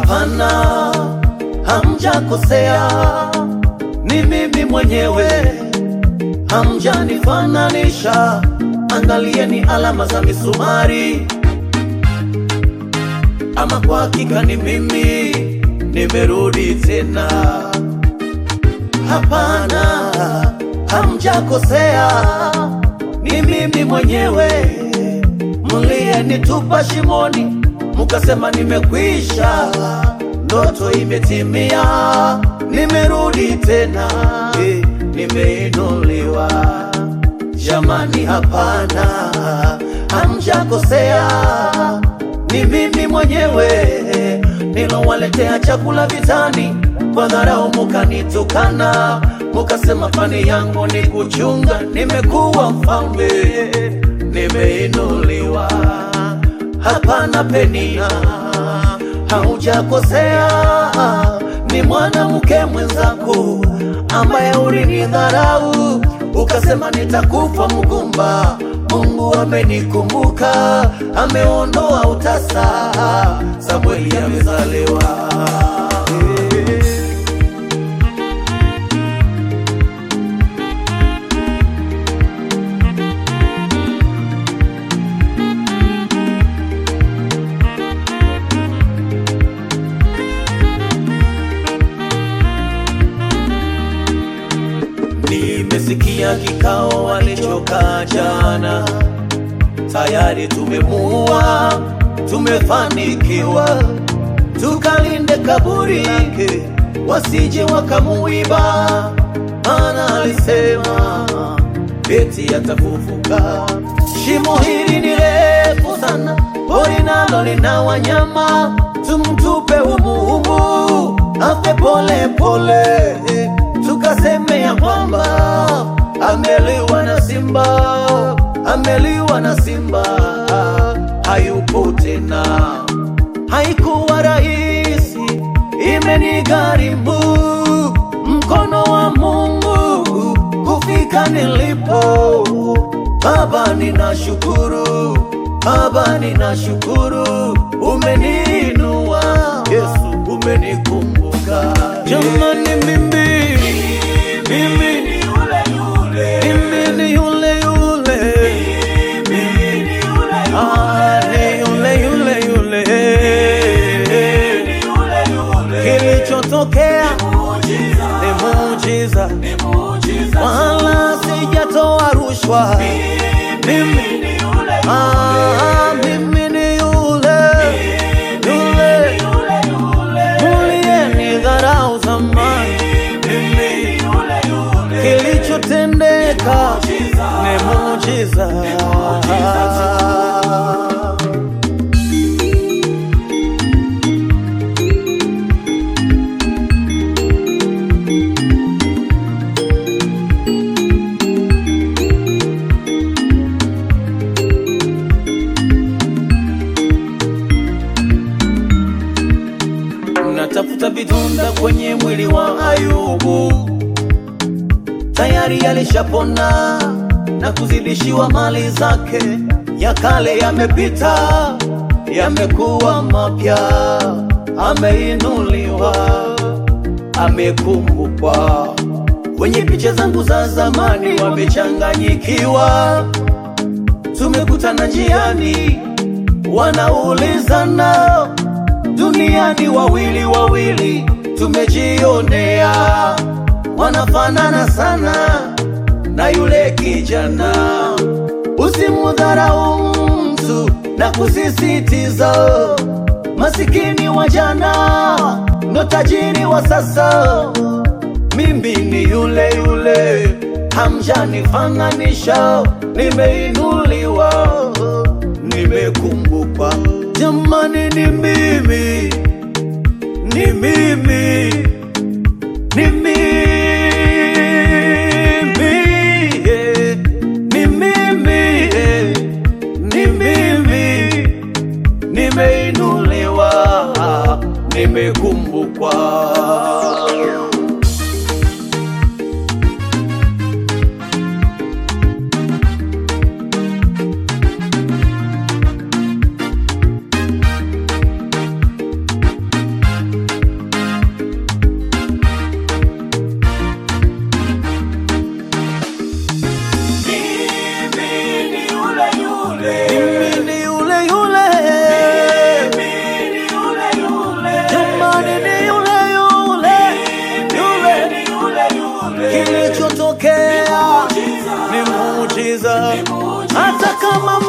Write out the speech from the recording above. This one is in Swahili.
Hapana, hamjakosea, ni mimi mwenyewe, hamjanifananisha. Angalieni alama za misumari, ama kwa hakika ni mimi, nimerudi tena. Hapana, hamjakosea, ni mimi mwenyewe, mliyenitupa shimoni, mukasema nimekwisha, ndoto imetimia, nimerudi tena, eh, nimeinuliwa. Jamani, hapana, hamjakosea, ni mimi mwenyewe nilowaletea chakula vitani, kwa dharau mukanitukana, mukasema fani yangu ni kuchunga. Nimekuwa mfalme, nimeinuliwa. Hapana Penina, haujakosea, ni mwanamke mwenzako ambaye ulinidharau ukasema nitakufa mgumba. Mungu amenikumbuka, ameondoa utasa, Samueli amezaliwa. Nimesikia kikao walichokaa jana, tayari tumemuua, tumefanikiwa, tukalinde kaburi lake wasije wakamuiba, maana alisema eti atafufuka. Shimo hili ni refu sana, pori nalo lina wanyama, tumtupe humuhumu afe pole pole, tukaseme ya kwamba ameliwa na simba, ameliwa na simba, hayupo tena. Haikuwa rahisi, imenigharimu mkono wa Mungu kufika nilipo. Baba, ninashukuru Baba, ninashukuru, umeniinua Yesu, umenikumbuka. Jamani, mimi mimi ni yule yule, mimi ni yule yule, mimi ni yule ah, ni yule yule yule, ni yule yule. Kilichotokea ni muujiza, wala sijatoa rushwa. Mimi ah, mimi ni yule yule muliyenidharau zamani. Mimi kilichotendeka ni muujiza. Natafuta vidonda kwenye mwili wa Ayubu, tayari alishapona na kuzidishiwa mali zake. Ya kale yamepita, yamekuwa mapya, ameinuliwa, amekumbukwa. Kwenye picha zangu za zamani wamechanganyikiwa, tumekutana njiani, wanaulizana duniani wawili wawili, tumejionea wanafanana sana na yule kijana. Usimudharau mtu na kusisitiza, masikini wa jana ndo tajiri wa sasa. Mimi ni yule yule, hamjanifananisha, nimeinuliwa, nimekumbukwa. Jamani, ni mimi, ni mimi, ni mimi, yeah. ni mimi, yeah. ni mimi, nimeinuliwa, nimekumbukwa. hata kama